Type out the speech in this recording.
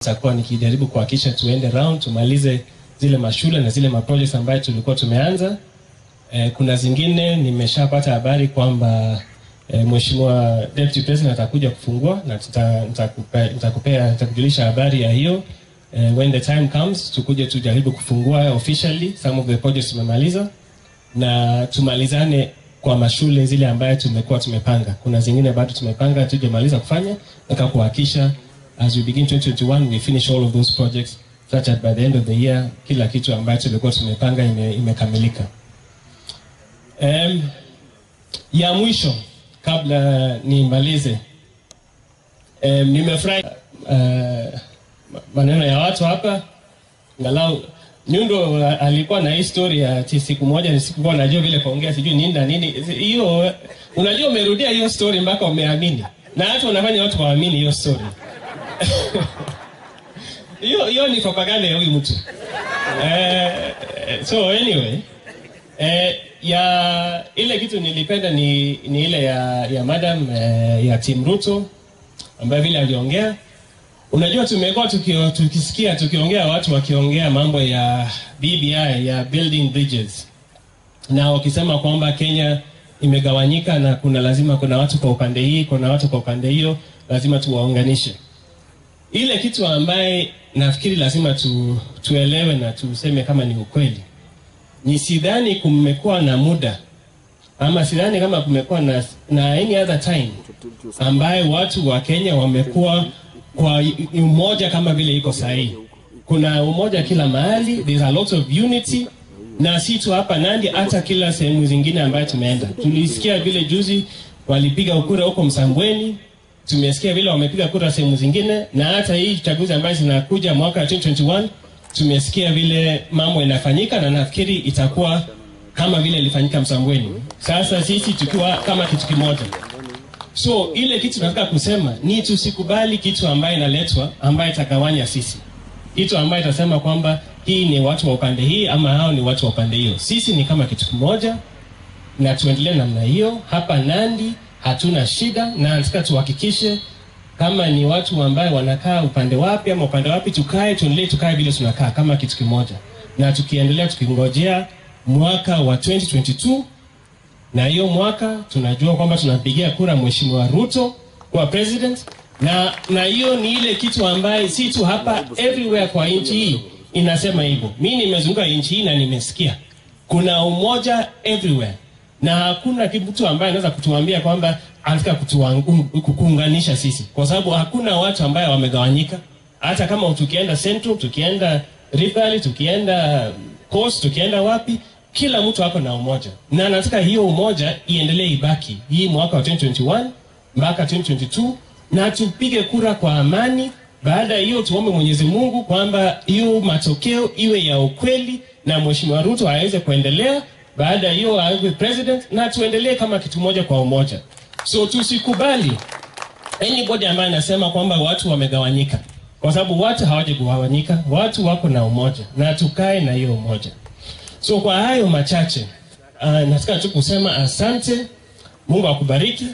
nitakuwa nikijaribu kuhakikisha tuende round tumalize zile mashule na zile maprojects ambayo tulikuwa tumeanza. Eh, kuna zingine nimeshapata habari kwamba eh, Mheshimiwa Deputy President atakuja kufungua na tuta- nitakupea nitakupea nitakujulisha habari ya hiyo eh, when the time comes tukuje tujaribu kufungua officially some of the projects tumemaliza na tumalizane kwa mashule zile ambayo tumekuwa tumepanga. Kuna zingine bado tumepanga tujamaliza kufanya, nataka kuhakikisha as we begin 2021 we finish all of those projects such that by the end of the year kila kitu ambayo tulikuwa tumepanga ime, imekamilika. Um, ya mwisho kabla nimalize, um, nimefurahi uh, maneno ya watu hapa ngalau Nyundo uh, alikuwa na hii story ya ati siku moja nisikuwa najua vile kuongea sijui nini na nini. Hiyo unajua, umerudia hiyo story mpaka umeamini, na hata unafanya watu waamini hiyo story hiyo hiyo ni propaganda ya huyu mtu eh, so anyway eh, ya ile kitu nilipenda ni, ni ile ya ya madam eh, ya Tim Ruto ambayo vile aliongea Unajua, tumekuwa tukio, tukisikia tukiongea watu wakiongea mambo ya BBI ya building bridges, na wakisema kwamba Kenya imegawanyika na kuna lazima kuna watu kwa upande hii, kuna watu kwa upande hiyo, lazima tuwaunganishe. Ile kitu ambaye nafikiri lazima tu, tuelewe na tuseme kama ni ukweli, ni sidhani kumekuwa na muda ama sidhani kama kumekuwa na, na any other time ambaye watu wa Kenya wamekuwa kwa umoja kama vile iko sahihi. Kuna umoja kila mahali, there's a lot of unity, na si tu hapa Nandi, hata kila sehemu zingine ambayo tumeenda. Tulisikia vile juzi walipiga kura huko Msambweni, tumesikia vile wamepiga kura sehemu zingine, na hata hii chaguzi ambayo zinakuja mwaka 2021 tumesikia vile mambo inafanyika, na nafikiri itakuwa kama vile ilifanyika Msambweni. Sasa sisi tukiwa kama kitu kimoja So ile kitu nataka kusema ni tusikubali kitu ambaye inaletwa ambaye itagawanya sisi, kitu ambaye itasema kwamba hii ni watu wa upande hii ama hao ni watu wa upande hiyo. Sisi ni kama kitu kimoja, na tuendelee namna hiyo. Hapa Nandi hatuna shida, na nataka tuhakikishe kama ni watu ambaye wanakaa upande wapi ama upande wapi, tukae tuendelee, tukae vile tunakaa kama kitu kimoja, na tukiendelea tukingojea mwaka wa 2022 na hiyo mwaka tunajua kwamba tunampigia kura Mheshimiwa Ruto kwa president, na na hiyo ni ile kitu ambaye si tu hapa, everywhere kwa nchi hii inasema hivyo. Mi nimezunguka nchi hii na nimesikia kuna umoja everywhere, na hakuna mtu ambaye anaweza kutuambia kwamba anataka kuunganisha sisi, kwa sababu hakuna watu ambaye wamegawanyika. Hata kama tukienda Central, tukienda Rift Valley, tukienda Coast, tukienda wapi kila mtu ako na umoja na nataka hiyo umoja iendelee ibaki hii mwaka wa 2021 mpaka 2022 na tupige kura kwa amani. Baada ya hiyo tuombe Mwenyezi Mungu kwamba hiyo matokeo iwe ya ukweli na Mheshimiwa Ruto aweze kuendelea. Baada ya hiyo awe president na tuendelee kama kitu moja kwa umoja. So tusikubali anybody ambaye anasema kwamba watu wamegawanyika, kwa sababu watu hawajagawanyika, watu wako na umoja na tukae na hiyo umoja. So kwa hayo machache uh, nataka tu kusema asante. Mungu akubariki.